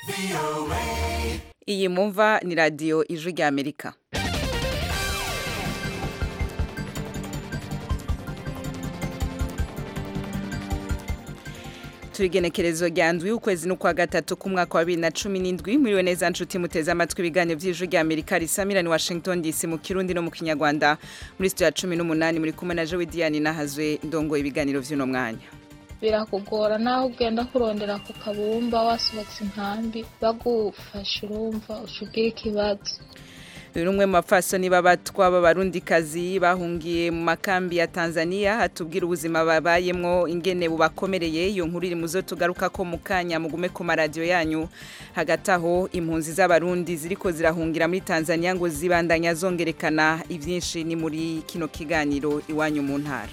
iyi mumva ni radiyo ijwi rya amerika turigenekerezo rya ndwi ukwezi n'ukwa gatatu k'umwaka wa bibiri na cumi n'indwi muriwe neza nshuti muteze amatwi ibiganiro by'ijwi rya amerika risamira ni washington dc mu kirundi no mu kinyarwanda muri sitiyo ya cumi n'umunani muri kumwe na jowe diyani nahazwe ndongo ibiganiro by'uno mwanya birakugora naho ugenda kurondera ku kabumba wasohotse inkambi bagufasha urumva ushubwira ikibazo uyu ni umwe mu bapfasoni b'abatwa b'abarundikazi bahungiye mu makambi ya tanzania hatubwira ubuzima babayemwo ingene bubakomereye iyo nkuru iri mu zo tugaruka ko mu kanya mugume ku maradiyo yanyu hagati aho impunzi z'abarundi ziriko zirahungira muri tanzania ngo zibandanya zongerekana ibyinshi ni muri kino kiganiro iwanyu mu ntara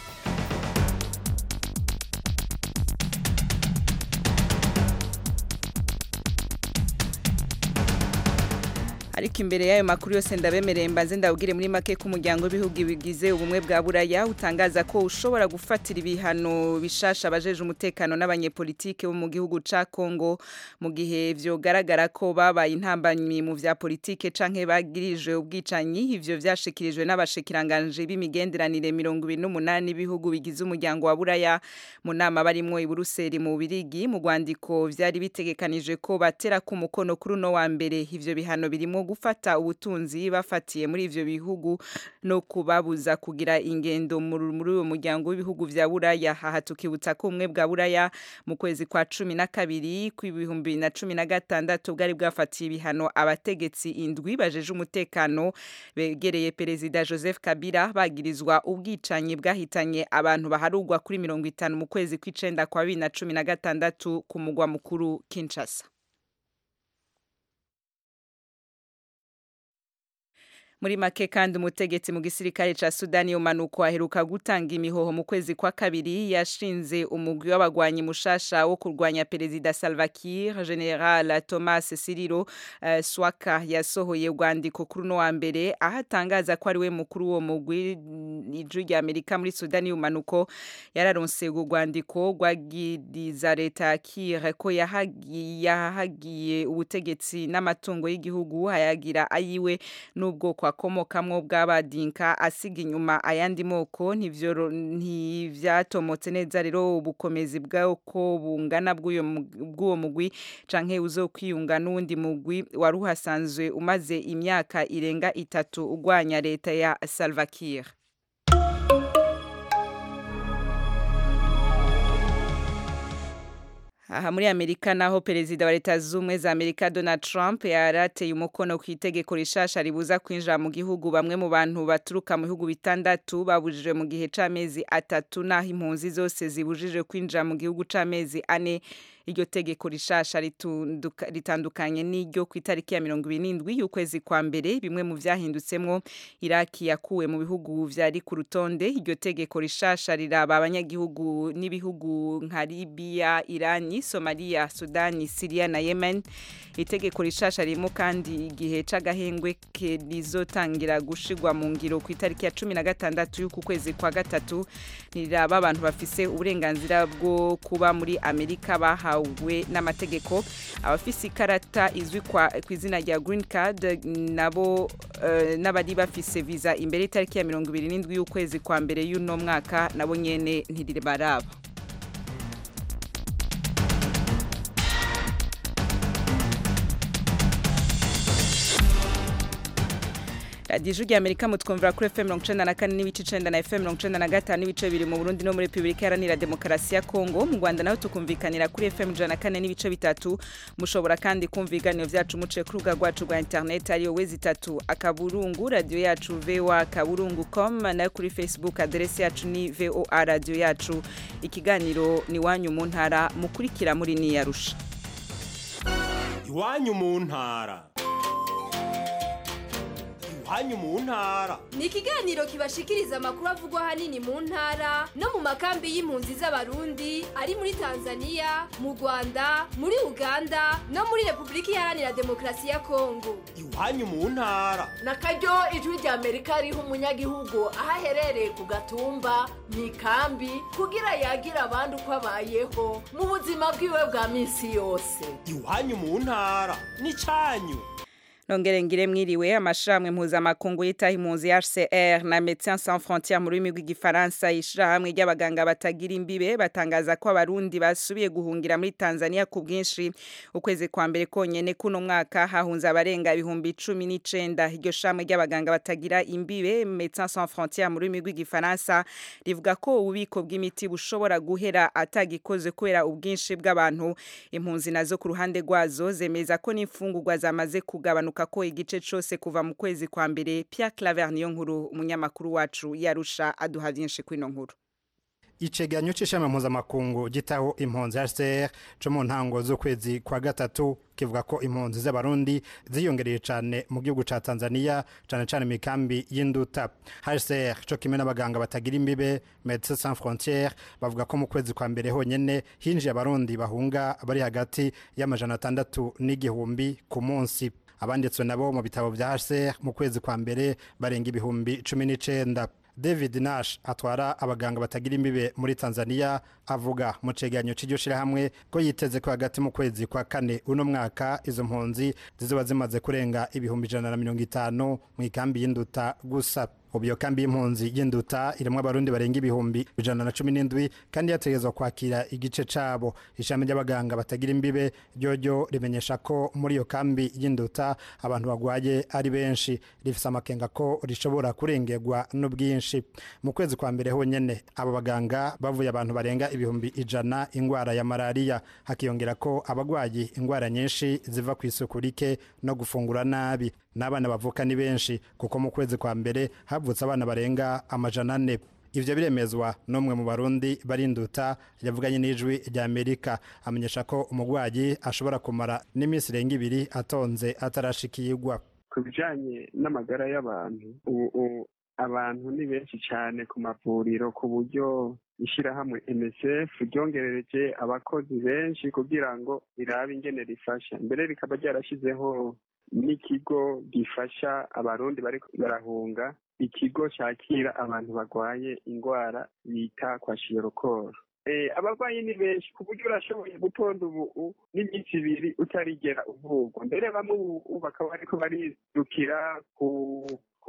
ariko imbere y'ayo makuru yose ndabemereye mbanze ndabwire muri make ko umuryango w'ibihugu bigize ubumwe bwa buraya utangaza ko ushobora gufatira ibihano bishasha abajeje umutekano n'abanyepolitike bo mu gihugu ca Kongo mu gihe vyogaragara ko babaye intambanyi mu vya politike canke bagirije ubwicanyi ivyo vyashikirijwe n'abashikiranganje b'imigenderanire mirongo ibiri n'umunani b'ibihugu bigize umuryango wa buraya mu nama barimwo i Buruseli mu Birigi mu rwandiko vyari bitegekanije ko batera ku mukono kuri uno wa mbere ivyo bihano birimo gufata ubutunzi bafatiye muri ivyo bihugu no kubabuza kugira ingendo muri uwo muryango w'ibihugu vya buraya aha tukibutsa ko umwe bwa buraya mu kwezi kwa cumi na kabiri kw'ibihumbi na cumi na gatandatu bwari bwafatiye ibihano abategetsi indwi bajeje umutekano begereye perezida joseph kabila bagirizwa ubwicanyi bwahitanye abantu baharugwa kuri mirongo itanu mu kwezi kw'icenda kwa bibiri na cumi na gatandatu ku mugwa mukuru kinshasa muri make kandi umutegetsi mu gisirikare ca Sudani yomanuko aheruka gutanga imihoho mu kwezi kwa kabiri yashinze umugwi w'abagwanyi mushasha wo kurwanya perezida Salva Kiir General Thomas Siriro uh, Swaka yasohoye urwandiko kuri no wa mbere aho atangaza ko ari we mukuru wo mugwi ijwi rya Amerika muri Sudani yomanuko yararonse urwo rwandiko rwagiriza leta ya Kiir ko yahagiye yahagiye ubutegetsi n'amatungo y'igihugu hayagira ayiwe n'ubwoko akomokamwo bw'abadinka asiga inyuma ayandi moko ntivyatomotse neza rero ubukomezi bw'uko bungana bw'uwo mugwi canke uzokwiyunga n'uwundi mugwi wari uhasanzwe umaze imyaka irenga itatu ugwanya leta ya Salva Kiir aha muri amerika naho perezida wa leta z'ubumwe za amerika donald trump yarateye umukono ku itegeko rishasha ribuza kwinjira mu gihugu bamwe mu bantu baturuka mu bihugu bitandatu babujije mu gihe c'amezi atatu naho impunzi zose zibujije kwinjira mu gihugu c'amezi ane iryo tegeko rishasha ritandukanye n'iryo ku itariki ya mirongo ibiri n'indwi y'ukwezi kwa mbere bimwe mu vyahindutsemwo iraki yakuwe mu bihugu vyari ku rutonde iryo tegeko rishasha riraba abanyagihugu n'ibihugu nka libiya irani somaliya sudani siriya na yemen itegeko rishasha ririmo kandi igihe c'agahengwe rizotangira gushigwa mu ngiro ku itariki ya cumi na gatandatu y'uku kwezi kwa gatatu niraba abantu bafise uburenganzira bwo kuba muri amerika bahawe bahawe n'amategeko abafise ikarata izwi ku izina rya green card nabo uh, n'abari bafise visa imbere y'itariki ya mirongo ibiri n'indwi y'ukwezi kwa mbere y'uno mwaka nabo nyene ntiribaraba radiyo ijwi amerika mutwumvira kuri fm mirongo icenda na kane n'ibice icenda na fm mirongo icenda na gatanu n'ibice biri mu burundi no muri repubulika iharanira demokarasi ya kongo mu rwanda naho tukumvikanira kuri fm ijana na kane n'ibice bitatu mushobora kandi kumva ibiganiro vyacu muciye ku rubuga rwacu rwa interineti ariyo wezi itatu akaburungu radiyo yacu voa kaburungu com nayo kuri facebook aderesi yacu ni voa radiyo yacu ikiganiro ni wanyu mu ntara mukurikira muri niyarusha iwanyu mu ntara iwanyu mu ntara ni ikiganiro kibashikiriza amakuru avugwa ahanini mu ntara no mu makambi y'impunzi z'abarundi ari muri tanzania mu rwanda muri uganda no muri repubulika iharanira demokarasi ya kongo iwanyu mu ntara na karyo ijwi rya amerika riha umunyagihugu aho aherereye ku gatumba mu ikambi kugira yagira abandi uko abayeho mu buzima bwiwe bwa minsi yose iwanyu mu ntara n'icanyu nongere ngire mwiriwe amashirahamwe mpuzamakungu yitaho impunzi HCR na Médecins Sans Frontières mu rurimi rw'igifaransa ishirahamwe ry'abaganga batagira imbibe batangaza ko abarundi basubiye guhungira muri Tanzania ku bwinshi ukwezi kwa mbere konyene kuno mwaka hahunze abarenga ibihumbi cumi n'icenda iryo shamwe ry'abaganga batagira imbibe Médecins Sans Frontières mu rurimi rw'igifaransa rivuga ko ububiko bw'imiti bushobora guhera atagikoze kubera ubwinshi bw'abantu impunzi nazo ku ruhande rwazo zemeza ko n'imfungurwa zamaze kugabanuka ko igice cyose kuva mu kwezi kwa mbere Pierre Claver niyo nkuru umunyamakuru wacu yarusha aduha byinshi kuri ino nkuru icegeranyo c'ishami mpuzamakungu gitaho impunzi HCR co mu ntango z'ukwezi kwa gatatu kivuga ko impunzi z'abarundi ziyongereye cane mu gihugu ca Tanzania cane cane mu mikambi y'induta HCR co kimwe n'abaganga batagira imbibe Médecins Sans Frontières bavuga ko mu kwezi kwa mbere honyene hinjiye abarundi bahunga bari hagati y'amajana atandatu n'igihumbi ku munsi abanditswe nabo mu bitabo vya HCR mu kwezi kwa mbere barenga ibihumbi cumi n'icenda David Nash atwara abaganga batagira imbibe muri Tanzania avuga mu cegeranyo c'iryo shirahamwe ko yiteze ko hagati mu kwezi kwa kane uno mwaka izo mpunzi zizoba zimaze kurenga ibihumbi ijana na mirongo itanu mu ikambi y'induta gusa ubu iyo kambi y'impunzi y'induta irimwo abarundi barenga ibihumbi ijana na cumi n'indwi kandi yategerezwa kwakira igice cabo ishami ry'abaganga batagira imbibe ryoryo rimenyesha ko muri iyo kambi y'induta abantu bagwaye ari benshi rifise amakenga ko rishobora kurengerwa n'ubwinshi mu kwezi kwa mbere honyene abo baganga bavuye abantu barenga ibihumbi ijana ingwara ya malariya hakiyongera ko abagwayi ingwara nyinshi ziva ku isuku rike no gufungura nabi n'abana bavuka ni benshi kuko mu kwezi kwa mbere havutse abana barenga amajana ane ivyo biremezwa n'umwe mu barundi barinduta yavuganye n'ijwi rya amerika amenyesha ko umugwayi ashobora kumara n'iminsi irenga ibiri atonze atarashikirwa ku bijanye n'amagara y'abantu ubu abantu ni benshi cyane ku mavuriro ku buryo ishyirahamwe MSF ryongerereje abakozi benshi kugira ngo rirabe ingene rifasha mbere rikaba ryarashyizeho n'ikigo gifasha abarundi bari barahunga ikigo cyakira abantu barwaye indwara bita kwa shiyorokoro abarwayi ni benshi ku buryo urashoboye gutonda ubu n'iminsi ibiri utarigera uvurwa mbere bamwe ubu bakaba bariko baridukira ku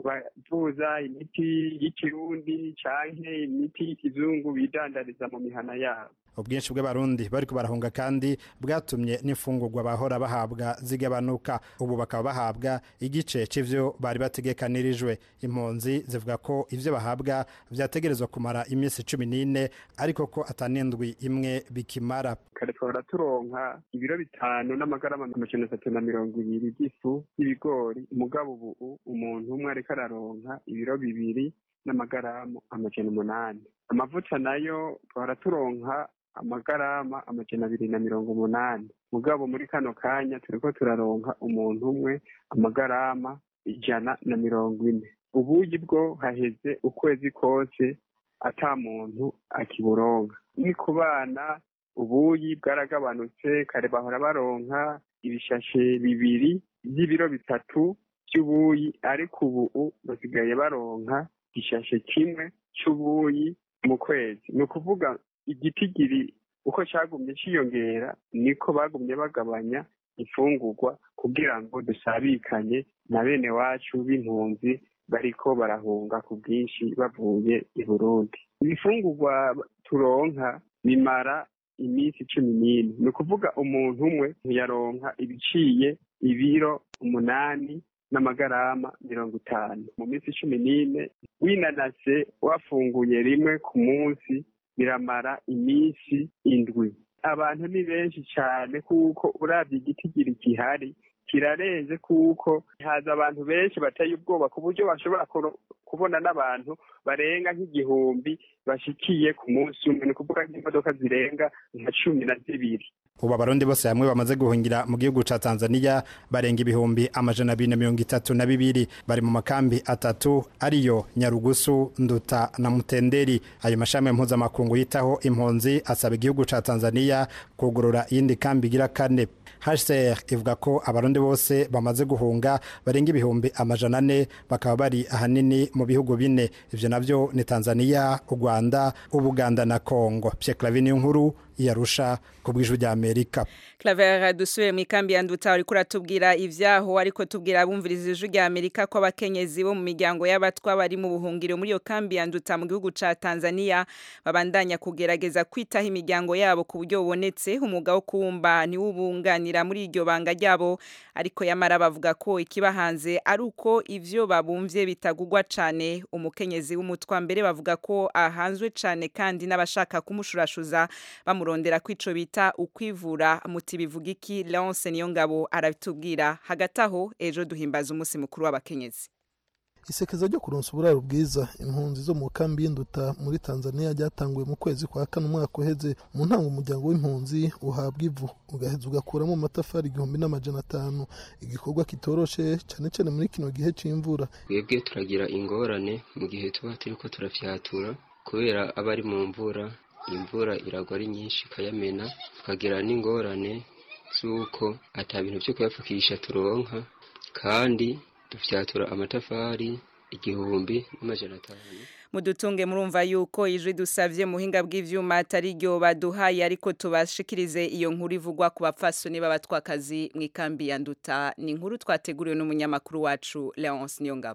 kubavuza imiti y'ikirundi canke imiti y'ikizungu bidandariza mu mihana yabo ubwinshi bw'abarundi bariko barahunga kandi bwatumye n'imfungurwa bahora bahabwa zigabanuka ubu bakaba bahabwa igice c'ivyo bari bategekanirijwe impunzi zivuga ko ivyo bahabwa vyategerezwa kumara iminsi cumi n'ine ariko ko atanindwi imwe bikimara kare twahora turonka ibiro bitanu n'amagarama amajana atatu na mirongo ibiri by'ifu y'ibigori umugabo ubu umuntu umwe ariko araronka ibiro bibiri n'amagaramu amajana umunani amavuta nayo twahora turonka amagarama amajana abiri na mirongo umunani mugabo muri kano kanya turiko turaronka umuntu umwe amagarama ijana na mirongo ine ubuyi bwo haheze ukwezi kose ata muntu akiburonka ni ku bana ubuyi bwaragabanutse kare bahora baronka ibishashe bibiri by'ibiro bitatu by'ubuyi ariko ubu basigaye baronka igishashe kimwe cy'ubuyi mu kwezi ni ukuvuga igitigiri uko cyagumye cyiyongera niko bagumye bagabanya imfungurwa kugira ngo dusabikanye na bene wacu b'impunzi bariko barahunga ku bwinshi bavuye i burundi ibifungurwa turonka bimara iminsi cumi n'ine ni ukuvuga umuntu umwe ntiyaronka ibiciye ibiro umunani n'amagarama mirongo itanu mu minsi cumi n'ine winanase wafunguye rimwe ku munsi biramara iminsi indwi abantu ni benshi cyane kuko urabye igitigiri gihari kirarenze kuko haza abantu benshi bateye ubwoba ku buryo bashobora kubona n'abantu barenga nk'igihumbi bashikiye ku munsi umwe ni ukuvuga nk'imodoka zirenga nka cumi na zibiri ubu abarundi bose hamwe bamaze guhungira mu gihugu ca Tanzania barenga ibihumbi amajana abiri na mirongo itatu na bibiri bari mu makambi atatu ariyo Nyarugusu Nduta na Mutenderi ayo mashami mpuzamakungu yitaho impunzi asaba igihugu ca Tanzania kugurura iyindi kambi igira kane HCR ivuga ko abarundi bose bamaze guhunga barenga ibihumbi amajana ane bakaba bari ahanini mu bihugu bine ivyo navyo ni Tanzania u Rwanda Ubuganda na Kongo Pierre Clavin nkuru yarusha ku bw'ijwi rya Amerika Claver dusuye mu ikambi ya Nduta ariko uratubwira ivyaho ariko tubwira abumviriza ijwi rya Amerika ko abakenyezi bo mu miryango y'abatwa bari mu buhungiro muri iyo kambi ya Nduta mu gihugu ca Tanzania babandanya kugerageza kwitaho imiryango yabo ku buryo bubonetse umwuga wo kubumba ni wubunganira muri iryo banga ryabo ariko yamara bavuga ko ikibahanze ari uko ivyo babumvye bitagugwa cane umukenyezi w'umutwa mbere bavuga ko ahanzwe cane kandi n'abashaka kumushurashuza bamurondera kwico bita ukwivura muti bivuga iki Leonce Niyongabo arabitubwira hagati aho ejo duhimbaza umunsi mukuru w'abakenyezi isekeza ryo kuronsa uburaro bwiza impunzi zo mu kambi y'induta muri tanzania ryatanguye mu kwezi kwa kane umwaka uheze mu ntango umuryango w'impunzi uhabwa ivu ugaheza ugakuramo amatafari igihumbi n'amajana atanu igikorwa kitoroshe cyane cyane muri kino gihe c'imvura twebwe turagira ingorane mu gihe tuba turiko turafyatura kubera aba ari mu mvura imvura iragwa ari nyinshi ikayamena tukagira n'ingorane z'uko ata bintu byo kuyapfukisha turonka kandi dufyatura amatafari igihumbi n'amajana atanu mudutunge murumva yuko ijwi dusavye muhinga bw'ivyuma atari ryo baduhaye ariko tubashikirize iyo nkuru ivugwa ku bapfasoni b'abatwakazi mu ikambi ya nduta ni inkuru twateguriwe n'umunyamakuru wacu Leonce Niyongabo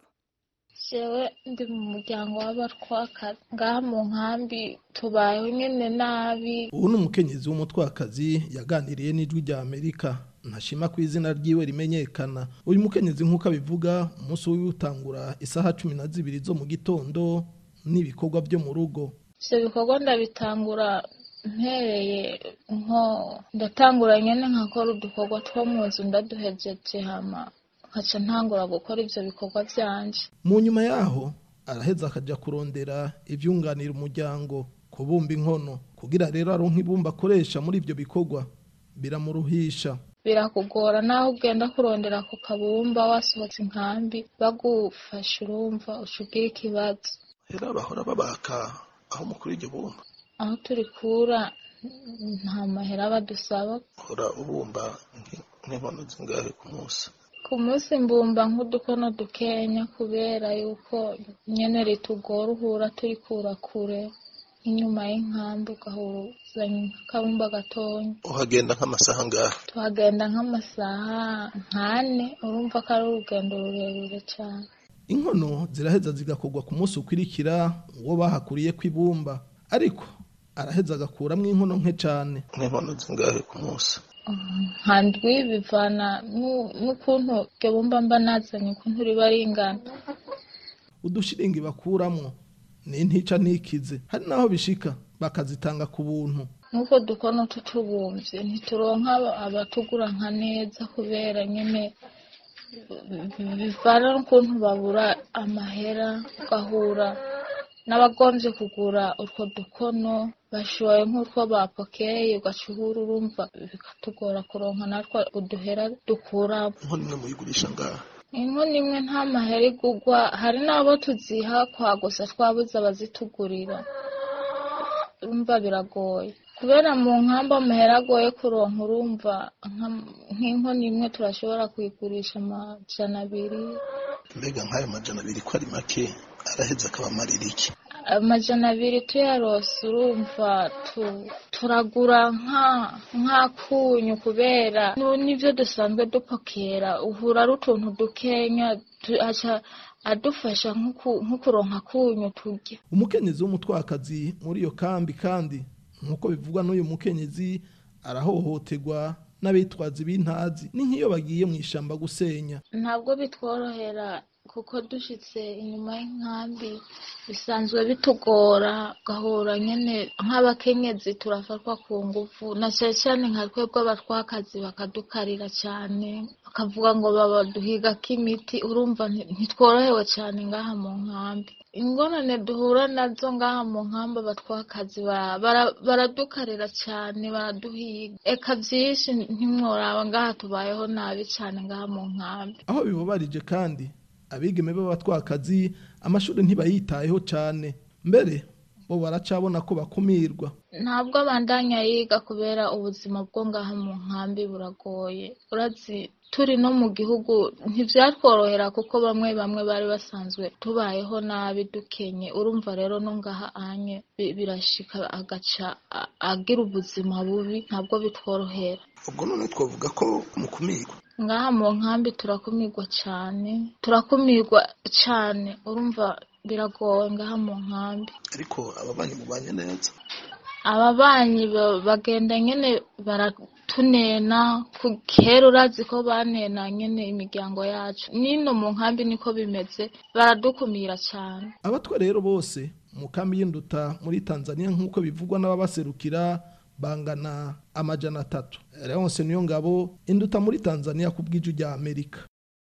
jewe ndi mu muryango w'abatwakazi ngaha mu nkambi tubayeho nyene nabi ubu ni umukenyezi w'umutwakazi yaganiriye n'ijwi rya amerika ntashima ku izina ryiwe rimenyekana uyu mukenyezi nk'uko abivuga umunsi wiwe utangura isaha cumi na zibiri zo mu gitondo n'ibikorwa byo mu rugo ivyo bikorwa ndabitangura mpereye nko ndatangura nyene nkakora udukorwa two mu nzu ndaduhejeje hama nkaca ntangura gukora ivyo bikorwa vyanje mu nyuma yaho araheza akaja kurondera ivyunganira umuryango kubumba inkono kugira rero aronke ibumba akoresha muri ivyo bikorwa biramuruhisha birakugora naho ugenda kurondera ku kabumba wasohotse inkambi bagufasha urumva uca ugira ikibazo rero bahora babaka aho mukuru iryo bumba aho turikura nta mahera badusaba hora ubumba nk'inkono zingahe ku munsi ku munsi mbumba nk'udukono dukenya kubera yuko nyene ritugora uhura turikura kure inyuma y'inkambi ugahuzanya akabumba gatonya uhagenda nk'amasaha ngahe tuhagenda nk'amasaha nkane urumva ko ari urugendo rurerure cyane inkono ziraheza zigakorwa ku munsi ukwirikira uwo bahakuriye kw'ibumba ariko araheza agakuramo inkono nke cyane nk'inkono zingahe ku munsi nka ndwi bivana n'u- n'ukuntu iryo bumba mba nazanye ukuntu riba ringana udushiringi bakuramwo ni ntica ntikize hari n'aho bishika bakazitanga ku buntu nk'uko dukono tutubumvye ntituronka aba- abatugura nka neza kubera nyene bi- bivana n'ukuntu babura amahera ugahura n'abagomvye kugura utwo dukono bashoye nk'utwo bapokeye ugaca uhura urumva bikatugora kuronka natwo uduhera dukuramo inkono imwe muyigurisha ngaha inkono imwe nta mahera igugwa hari n'abo tuziha kwa gusa twabuze abazitugurira urumva biragoye kubera mu nkamba amahera agoye kuronka urumva nka- nk'inkono imwe turashobora kuyigurisha amajana abiri mbega nk'ayo majana abiri ko ari make araheza akabamarira iki amajana abiri tuyarose urumva tu- turagura nka- nk'akunyu kubera nu- n'ivyo dusanzwe dupokera uhura ari utuntu dukenya tu- aca adufasha nko ku- nko kuronka akunyu turya umukenyezi w'umutwakazi muri iyo kambi kandi nk'uko bivugwa n'uyu mukenyezi arahohoterwa n'abitwazi b'intazi ni nk'iyo bagiye mu ishamba gusenya ntabwo bitworohera kuko dushitse inyuma y'inkambi bisanzwe bitugora gahura nyene nk'abakenyezi turafatwa ku nguvu na cyane cyane nka twebwe abatwakazi bakadukarira cyane bakavuga ngo babaduhigako imiti urumva nti- ntitworohewe cyane ngaha mu nkambi ingorane duhura nazo ngaha mu nkambi abatwakazi bara- bara- baradukarira cyane baraduhiga eka byinshi ntimworaba ngaha tubayeho nabi cyane ngaha mu nkambi aho bibabarije kandi abigeme b'abatwakazi amashuri ntibayitayeho cyane mbere bo baracabona ko bakumirwa ntabwo abandanya yiga kubera ubuzima bwo ngaha mu nkambi buragoye urazi turi no mu gihugu ntibyatworohera kuko bamwe bamwe bari basanzwe tubayeho nabi dukenye urumva rero no ngaha anye bi- birashika agaca a- agira ubuzima bubi ntabwo bitworohera ubwo none twavuga ko mukumirwa ngaha mu nkambi turakumirwa cyane turakumirwa cyane urumva biragoye ngaha mu nkambi ariko ababanyi mubanye neza ababanyi ba- bagenda nyene baratunena ku kera urazi ko banena nyene imiryango yacu nino mu nkambi niko bimeze baradukumira cyane abatwa rero bose mu kambi y'induta muri tanzania nk'uko bivugwa n'ababaserukira bangana amajana atatu leonse niyo ngabo induta muri tanzania ku bw'iju rya amerika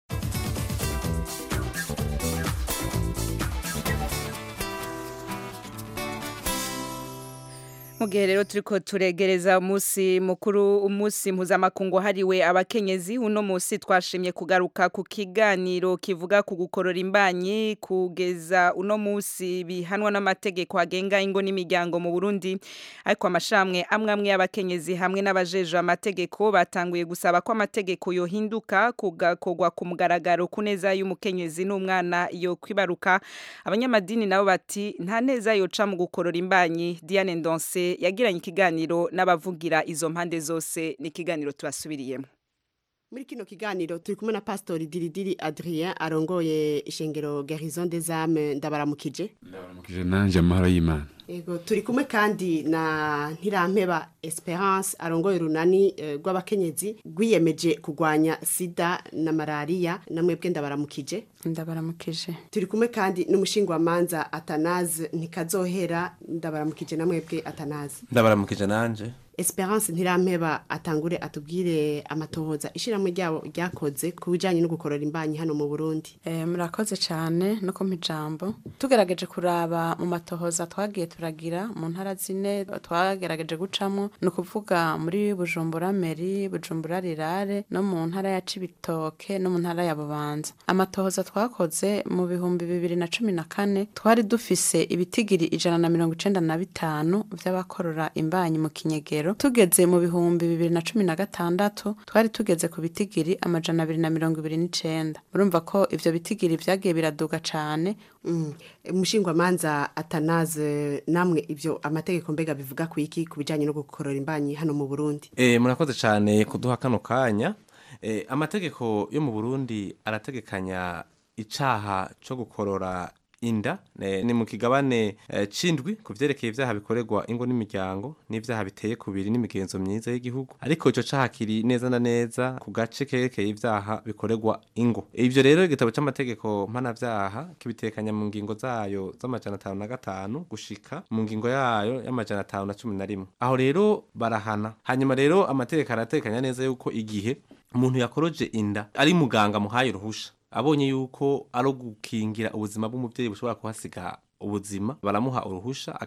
mu gihe rero turiko turegereza umunsi mukuru umunsi mpuzamakungu hariwe abakenyezi uno munsi twashimye kugaruka ku kiganiro kivuga ku gukorora imbanyi kugeza uno munsi bihanwa n'amategeko agenga ingo n'imiryango mu Burundi ariko amashamwe amwe amwe y'abakenyezi hamwe n'abajeje amategeko batanguye gusaba ko amategeko yohinduka kugakogwa ku mugaragaro ku neza y'umukenyezi n'umwana yo kwibaruka abanyamadini nabo bati nta neza yoca mu gukorora imbanyi Diane Ndonse yagiranye ikiganiro n'abavugira izo mpande zose ni ikiganiro tubasubiriyemo muri kino kiganiro turi kumwe na pastori diridiri adrien arongoye ishengero garison des âmes ndabaramukije ndabaramukije nanje amahoro y'imana Ego turi kumwe kandi na Ntirampeba Esperance arongoye runani eh, rw'abakenyezi rwiyemeje kugwanya sida na malaria namwebwe ndabaramukije ndabaramukije turi kumwe kandi n'umushingwamanza Atanaze ntikazohera ndabaramukije namwebwe Atanaze ndabaramukije nanje Esperance Ntirampeba atangure atubwire amatohoza ishiramwe ryabo ryakoze ku bijanye no gukorora imbanyi hano mu Burundi Eh, murakoze cyane no kumpa ijambo tugerageje kuraba mu matohoza twagiye turagira mu ntara zine twagerageje gucamo ni ukuvuga muri bujumbura meri bujumbura rirare no mu ntara ya cibitoke no mu ntara ya bubanza amatohoza twakoze mu bihumbi bibiri na cumi na kane twari dufise ibitigiri ijana na mirongo icenda na bitanu vy'abakorora imbanyi mu kinyegero tugeze mu bihumbi bibiri na cumi na gatandatu twari tugeze ku bitigiri amajana abiri na mirongo ibiri n'icenda murumva ko ivyo bitigiri vyagiye biraduga cane Mm. umushingwamanza atanaze namwe ivyo amategeko mbega bivuga ku iki ku bijanye no gukorora imbanyi hano mu Burundi e, murakoze cyane kuduha kano kanya e, amategeko yo mu Burundi arategekanya icaha co gukorora inda ne, ni mu kigabane e, cindwi ku vyerekeye ivyaha bikorerwa ingo n'imiryango n'ivyaha biteye kubiri n'imigenzo myiza y'igihugu ariko ico caha kiri neza na neza ku gace kerekeye ivyaha bikorerwa ingo ivyo rero igitabo c'amategeko mpanavyaha kibitekanya mu ngingo zayo z'amajana atanu na gatanu gushika mu ngingo yayo y'amajana atanu na cumi na rimwe aho rero barahana hanyuma rero amategeko aratekanya neza yuko igihe umuntu yakoroje inda ari muganga muhaye uruhusha abonye yuko ari gukingira ubuzima bw'umubyeyi bushobora kuhasiga ubuzima baramuha uruhusha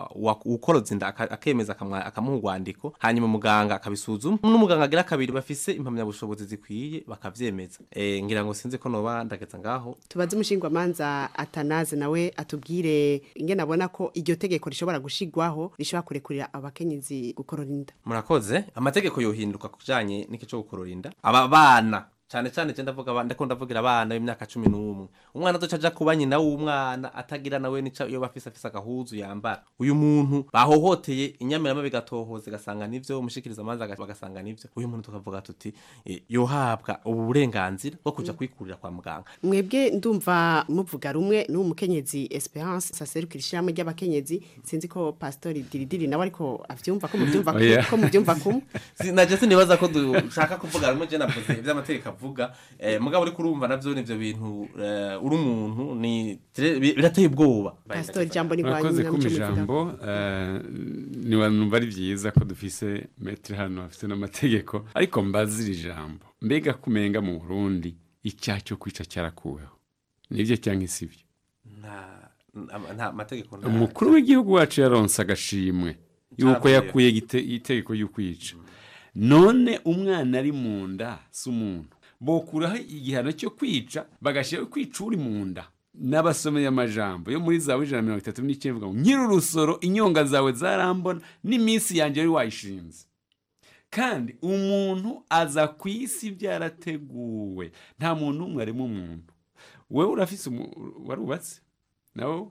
ukoroza inda aka- akemeza akamwa- akamuha urwandiko hanyuma muganga akabisuzuma n'umuganga agira kabiri bafise impamyabushobozi zikwiye bakavyemeza e, ngira ngo sinzi ko noba ndageza ngaho tubaze umushingwamanza atanaze nawe atubwire ingene abona ko iryo tegeko rishobora gushigwaho rishobora kurekurira abakenyezi gukorora inda murakoze amategeko yohinduka kujanye n'iki cyo gukorora inda aba bana cyane cyane je ndavuga abana ndakunda ndavugira abana b'imyaka cumi n'umwe umwana azoca aja kuba nyina w'umwana atagira nawe nica iyo bafise afise agahuzu yambara uyu muntu bahohoteye inyamirama bigatohoza igasanga nivyo umushikiriza amazi bagasanga nivyo uyu muntu tukavuga tuti eh, yohabwa ubu burenganzira bwo kuja kwikurira kwa muganga mwebwe ndumva muvuga rumwe n'uwo mukenyezi Esperance saserukira ishyirahamwe ry'abakenyezi sinzi ko pastori diridiri nawe ariko avyumva ko muvyumva Oya. ko muvyumva kumwe Si- naje sinibaza ko dushaka kuvuga rumwe je navuze ivy'amategeko bavuga eh, mugabo uriko urumva navyo nivyo bintu eh, uri umuntu ni bi- birateye ubwoba Pastor Jambo ni murakoze kwa kuma nyina ijambo eh, niwanumva ari byiza ko dufise metero hano hafite n'amategeko ariko mbazira ijambo mbega kumenga mu burundi icyaha cyo kwica cyarakuweho nibyo cyangwa sibyo nta nta- nta mategeko nta- umukuru w'igihugu wacu yaronse agashimwe yuko Caravuye. yakuye igite- itegeko y'ukwica none umwana ari mu nda si umuntu bokuraho igihano cyo kwica bagashyiraho kwica uri mu nda n'abasomeye amajambo yo muri zawe ijana na mirongo itatu n'icyenda ivuga ngo nyiri urusoro inyonga zawe zarambona n'iminsi yanjye wari wayishinze kandi umuntu aza ku isi byarateguwe nta muntu n'umwe arimo umuntu wowe urafise umu- warubatse nawe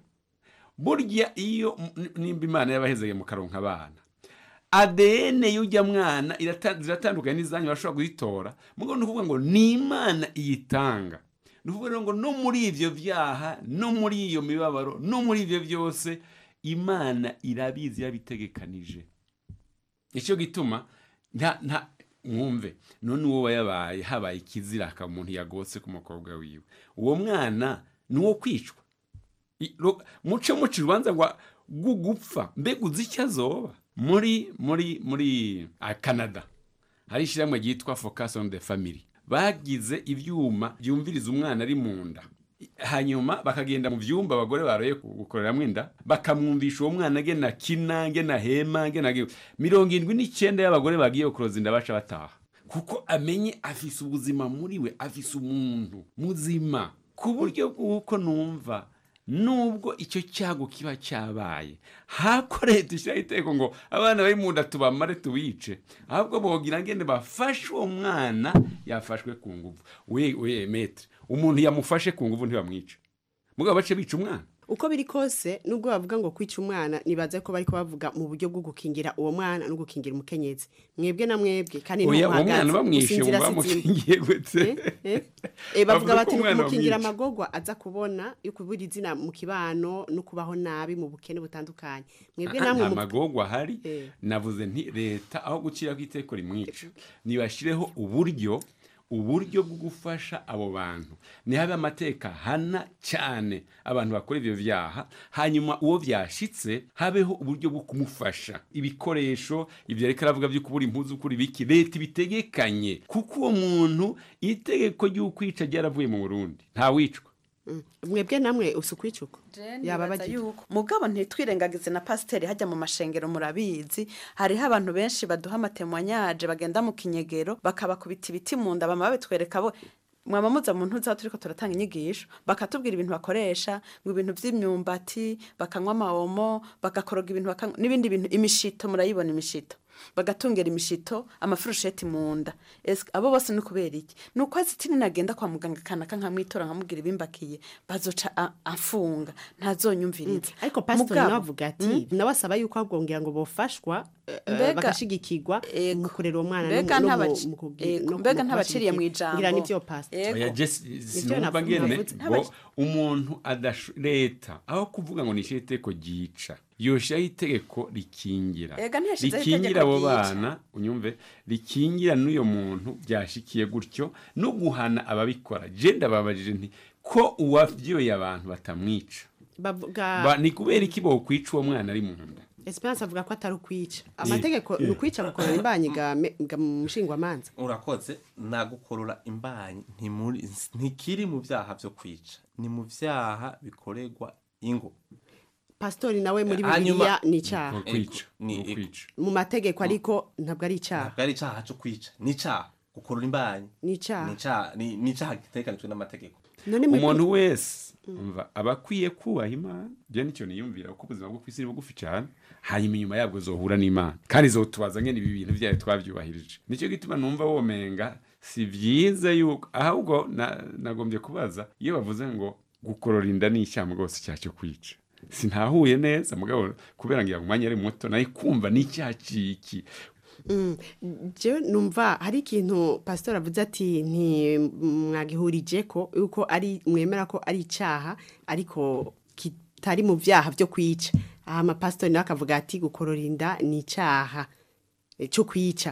burya iyo m- nimba imana yabahezeye mu karonka abana ADN y'ujya mwana irata- ziratandukanye n'izanyu bashobora kuzitora mugo ni ukuvuga ngo ni imana iyitanga ni ukuvuga rero ngo no muri ibyo byaha no muri iyo mibabaro no muri ibyo byose imana irabizi yabitegekanije icyo gituma nta nta mwumve none uwo wayabaye habaye ikiziraka umuntu yagotse ku mukobwa wiwe uwo mwana ni uwo kwicwa I- ro- muce muca urubanza rwa gupfa mbega uzi icyo azoba muri muri muri ah, canada hari ishyirahamwe ryitwa focus on the family bagize ibyuma byumviriza umwana ari mu nda hanyuma bakagenda mu byumba abagore baroye gukoreramo inda bakamwumvisha uwo mwana agena akina agena ahema agena agi- mirongo irindwi n'icyenda y'abagore bagiye kuroza inda baca bataha kuko amenye afise ubuzima muri we afise umuntu muzima ku buryo bw'uko numva nubwo icyo cyago kiba cyabaye hako leta ishyiraho iteko ngo abana bari mu nda tubamare tubice ahubwo bogira ngende bafashe uwo mwana yafashwe ku nguvu we we metre umuntu yamufashe ku nguvu ntibamwica mugabo bace bica umwana uko biri kose nubwo bavuga ngo kwica umwana nibaze ko bari bavuga mu buryo bwo gukingira uwo mwana no gukingira umukenyezi mwebwe na mwebwe kandi oya uwo ntuhagaze, mwana bamwishe gusinzira ngo si zimwe. bamukingiye gute Eh, eh, bavuga Bavuga bati ko ni umwana ukumukingira bamwica. amagorwa aza kubona yo kubura izina mu kibano no kubaho nabi mu bukene butandukanye mwebwe Ah, namwe nta mu- magorwa ahari Eh. navuze nti leta aho gushyiraho iteko rimwica nibashyireho uburyo uburyo bwo gufasha abo bantu nihabe amateka hana cyane abantu bakora ibyo byaha hanyuma uwo byashitse habeho uburyo bwo kumufasha ibikoresho ibyo reka aravuga byo kubura impuzu kuri biki leta ibitegekanye kuko uwo muntu itegeko ry'ukwica ryaravuye mu burundi ntawicwa Mm. mwebwe namwe usukwica uko yaba nibaza bagira yuko mugabo ntitwirengagize na pasiteri hajya mu mashengero murabizi hariho abantu benshi baduha amatemwanyaje bagenda mu kinyegero bakabakubita ibiti mu nda bama babitwereka bo mwaba muza mu ntuza turiko turatanga inyigisho bakatubwira ibintu bakoresha ngo ibintu by'imyumbati bakanywa amawomo bagakoroga ibintu bakanywa n'ibindi bintu imishito murayibona imishito bagatungera imishito amafurusheti mu nda Ese abo bose ni kubera iki ni uko azitini nagenda kwa muganga kanaka nkamwitora nkamubwira ibimbakiye bazoca a- afunga ntazonyumviriza ariko pasitori Mugabo, nawe avuga ati nawe asaba yuko abwongera ngo bofashwa eh, Mbega- bagashigikirwa mu kurera uwo mwana no mu- mbega no mu- ntabaci- mu kugi- ego, no mu mbega ntabaciriye mu kubashigikira. ijambo ngira nivyo pastor Ego. oya jesi Nivyo sinumva navuze, ngene navuze. ngo umuntu adasho leta aho kuvuga ngo nishyire itegeko ryica yoshiraho itegeko rikingira Ega ntiyashizeho rikingira itegeko abo ryica. bana unyumve rikingira n'uyo muntu byashikiye gutyo no guhana ababikora je ndababajije nti ko uwavyoye abantu batamwica bavuga Ba- ni kubera iki bokwica uwo mwana ari mu nda Esperance avuga ko atari ukwica amategeko ni ukwica gukorera imbanyi ga me- ga mu mushingwamanza urakoze nagukorora imbanyi ntimuri- ntikiri mu byaha byo kwica ni mu byaha bikorerwa ingo pasitori nawe muri Hanyuma- bibiliya ni icyaha Ni ukwica, Ni ni ukwica. mu mategeko ariko ntabwo ari icyaha ntabwo ari icyaha cyo kwica ni icyaha gukorora imbanyi ni icyaha ni icyaha ni ni icyaha gitekanijwe n'amategeko none muri umuntu wese umva aba akwiye kubaha imana byo nicyo niyumvira kuko ubuzima bwo ku isi ni bugufi cyane hanyuma inyuma yabwo zohura n'imana kandi zotubaza ngene ibi bintu byayo twabyubahirije nicyo gituma numva womenga si byiza yuko ahubwo na- nagombye kubaza iyo bavuze ngo gukorora inda ni icyaha rwose icyaha cyo kwica sintahuye neza mugabo kubera ngira ngo umwanya ari muto nayo kumva ni icyaha ciki Mm, jewe numva hari ikintu pasitori avuze ati ntimwagihurije ko yuko ari mwemera ko ari icyaha ariko kitari mu byaha byo kwica aha amapasitori nawe akavuga ati gukorora inda ni icyaha eh, cyo kwica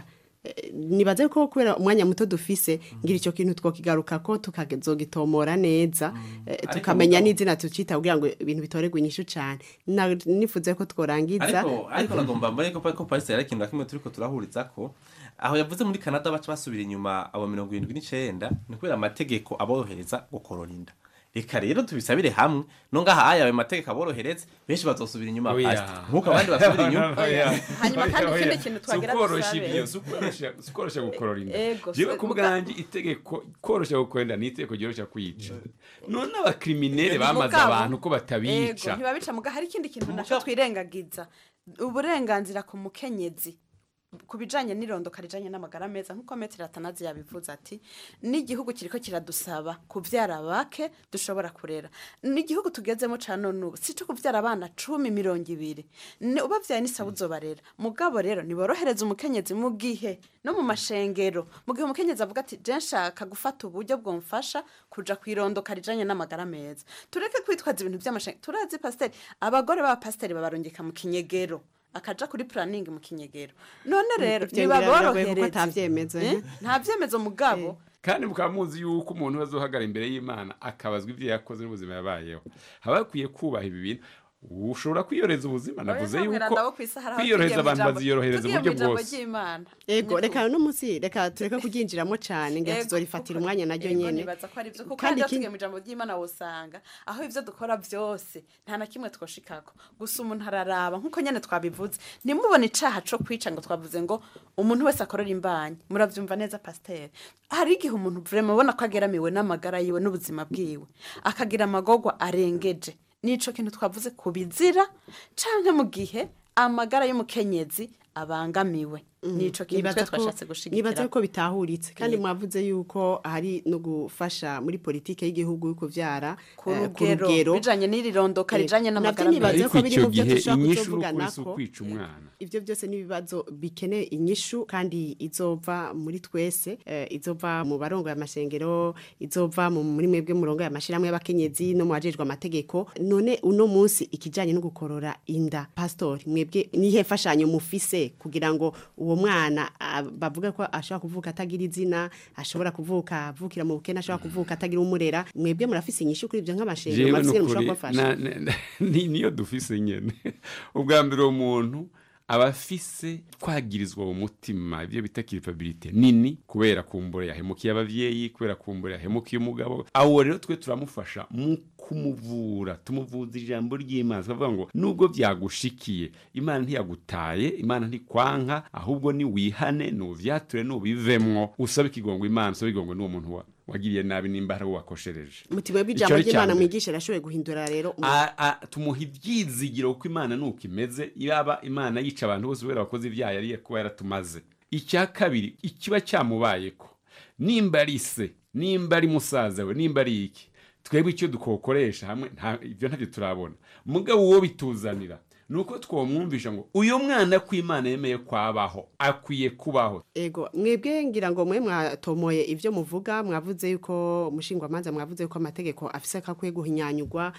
Eh, nibaze ko kubera umwanya muto dufise ngira icyo kintu twokigaruka ko tukazogitomora neza eh, Ariko tukamenya mugabo- n'izina tucita kugira ngo ibintu bitoregwe inyishu cyane Na- nifuze ko tworangiza ariko ariko nagomba mbone ko ko Paris yari ikintu na kimwe turiko turahuriza ko aho yavuze muri Canada baca basubira inyuma abo mirongo irindwi n'icenda ni kubera amategeko aborohereza gukorora inda reka rero tubisabire hamwe no ngaha aya ayo mategeko aborohereza benshi bazosubira inyuma Oya. Pastor. nk'uko abandi basubira inyuma Oya. Hanyuma kandi Oya. ikindi kintu twagira Si ukoroshya dusabe. ibyo, si ukoroshya- si ukoroshya gukorora inda Ego, jewe si- ku muga- bwanjye itegeko koroshya gukorora inda ni itegeko ryoroshya kwica none abakriminere bamaze Mugabo, abantu ko Ego, batabica ntibabica muga hari ikindi kintu nacyo twirengagiza uburenganzira ku mukenyezi ku bijanye n'irondoka rijanye n'amagara meza nk'uko metero atanazi yabivuze ati n'igihugu kiriko kiradusaba kuvyara bake dushobora kurera n'igihugu tugezemo ca none ubu si co kuvyara abana cumi mirongo ibiri Ni- ubavyaye n'isaba uzobarera mugabo rero niborohereza umukenyezi mu gihe no mu mashengero mu gihe umukenyezi avuga ati je nshaka gufata uburyo bwomfasha kuja kwirondoka rijanye n'amagara meza tureke kwitwaza ibintu vy'amashengero turazi pasiteri abagore b'abapasiteri babarungika mu kinyegero akaja kuri planning mu kinyegero none rero Ivyo ngira biragoye kuko nibaborohereze atavyemezo, Eh? eh? nta vyemezo mugabo kandi mukaba muzi yuko umuntu azohagara imbere y'imana akabazwa ibyo yakoze n'ubuzima yabayeho haba hakwiye kubaha ibi bintu ushobora kwiyoreza ubuzima navuze yuko kwiyorohereza abantu baziyorohereza uburyo bwose ego reka uno munsi reka tureke kuryinjiramo cyane ngira Ego, tuzorifatira umwanya naryo Ego, nyene nibaza ko ari byo kuko Kandi kandi ikindi- tugiye mu ijambo ry'imana wosanga aho ivyo dukora byose nta na kimwe twoshikako gusa umuntu araraba nk'uko nyene twabivuze nimubone icaha co kwica ngo twavuze ngo umuntu wese akorera imbanyi muravyumva neza pasiteri hari igihe umuntu vrema ubona ko ageramiwe n'amagara yiwe n'ubuzima bwiwe akagira amagorwa arengeje nico kintu twavuze ku bizira canke mu gihe amagara y'umukenyezi abangamiwe nico kintu twe Nibaza ko- twashatse gushigikira nibaza ko bitahuritse kandi Yego. mwavuze yuko hari no gufasha muri politike y'igihugu yo kuvyara ku eh, rugero bijanye n'iri rondoka Eh, rijanye navyo n'amagara nibaza ariko ko biri icyo mu byo gihe dushobora inyishu kuzovugana n'ukuri si ko ukwica umwana ivyo byose n'ibibazo bikeneye inyishu kandi izova muri twese eh, izova mu barongo y'amashengero izova mu muri mwebwe murongo y'amashirahamwe y'abakenyezi no mu bajejwe amategeko none uno munsi ikijanye no gukorora inda pastor mwebwe nihe fashanyo mufise kugira ngo uwo mwana ah, bavuga ko ashobora kuvuka atagira izina ashobora kuvuka avukira mu bukene ashobora kuvuka atagira umurera mwebwe murafise inyishu kuri ivyo nk'amashengero jewe murafise nukuri mushobora kubafasha na- na- na- ni- niyo dufise nyene ubwa mbere uwo muntu aba afise twagirizwa mu mutima ibyo bita kiripabilite nini kubera kumbura yahemukiye abavyeyi kubera kumbura yahemukiye umugabo awo rero twe turamufasha mu kumuvura tumuvuza ijambo ry'imana tukavuga ngo nubwo byagushikiye imana ntiyagutaye imana ntikwanka ahubwo ni wihane nuvyature nubivemwo usabe ikigongo imana usabe ikigongo n'uwo muntu wa- wagiriye nabi nimba hari uwo wakoshereje mutima Ico w'ijambo ari icya ry'imana mbere. mwigisha rashoboye guhindura rero umu- A- a- tumuha ibyizigiro kuko imana nuko imeze yaba imana yica abantu bose kubera abakozi ibyaha yari kuba yaratumaze icya kabiri ikiba cyamubayeko nimba ari se nimba ari musaza we nimba ari iki twebwe icyo dukokoresha hamwe nta- ibyo ntabyo turabona mugabo uwo bituzanira ni uko twamwumvisha ngo uyu mwana ko imana yemeye kwabaho akwiye kubaho ego mwebwe ngira ngo mwe mwatomoye ivyo muvuga mwavuze yuko mushingwamanza mwavuze yuko amategeko afise kakwiye guhinyanyurwa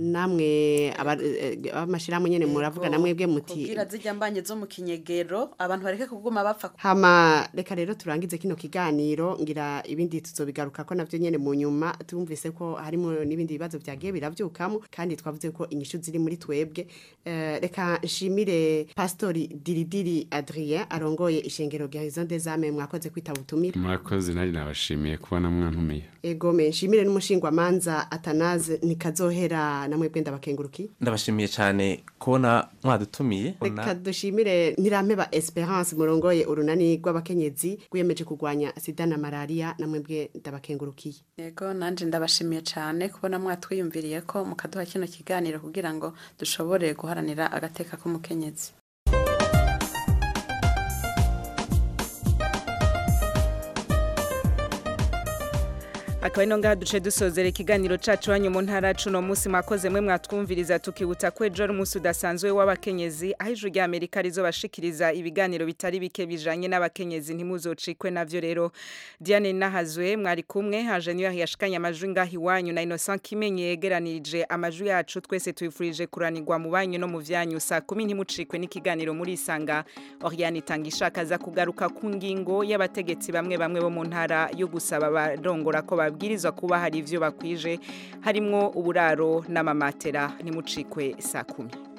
namwe aba- eh, abamashirahamwe nyene muravuga na mwebwe muti kubwira zijya mbanye zo mu kinyegero abantu bareke kuguma bapfa hama reka rero turangize kino kiganiro ngira ibindi tuzobigaruka ko navyo nyene mu nyuma tumvise ko harimo n'ibindi bibazo vyagiye biravyukamo kandi twavuze ko inyishu ziri muri twebwe Eh, reka nshimire pastori diridiri adrien arongoye ishengero rya horizon des âmes mwakoze kwitaba ubutumire mwakoze nari nabashimiye kubona mwantumiye egome nshimire n'umushingwamanza atanaze nikazohera namwe bwenda bakenguruki ndabashimiye cyane kubona mwadutumiye reka dushimire ntirampeba esperance murongoye urunani rw'abakenyezi rwiyemeje kurwanya sida na malariya namwe bwe ndabakengurukiye yego nanje ndabashimiye cyane kubona mwatwiyumviriye ko mukaduha kino kiganiro kugira ngo dushobore guharanira agateka k'umukenyezi akaba ino ngaha duce dusozera ikiganiro cacu wanyu mu ntara cuno munsi mwakoze mwe mwatwumviriza tukibutsa ko ejo ari umunsi udasanzwe w'abakenyezi aho ijuru rya amerika rizobashikiriza ibiganiro bitari bike bijanye n'abakenyezi ntimuzocikwe navyo rero diane nahazwe mwari kumwe haje niyo yashikanye amajwi ngaha iwanyu na innocent kimenye yegeranirije amajwi yacu twese tuyifurije kuranirwa mu banyu no mu vyanyu saa kumi ntimucikwe n'ikiganiro muri isanga oriane itanga ishaka aza kugaruka ku ngingo y'abategetsi bamwe bamwe bo mu ntara yo gusaba abarongora ko babwirizwa kuba hari ivyo bakwije harimwo uburaro n'amamatera ntimucikwe saa kumi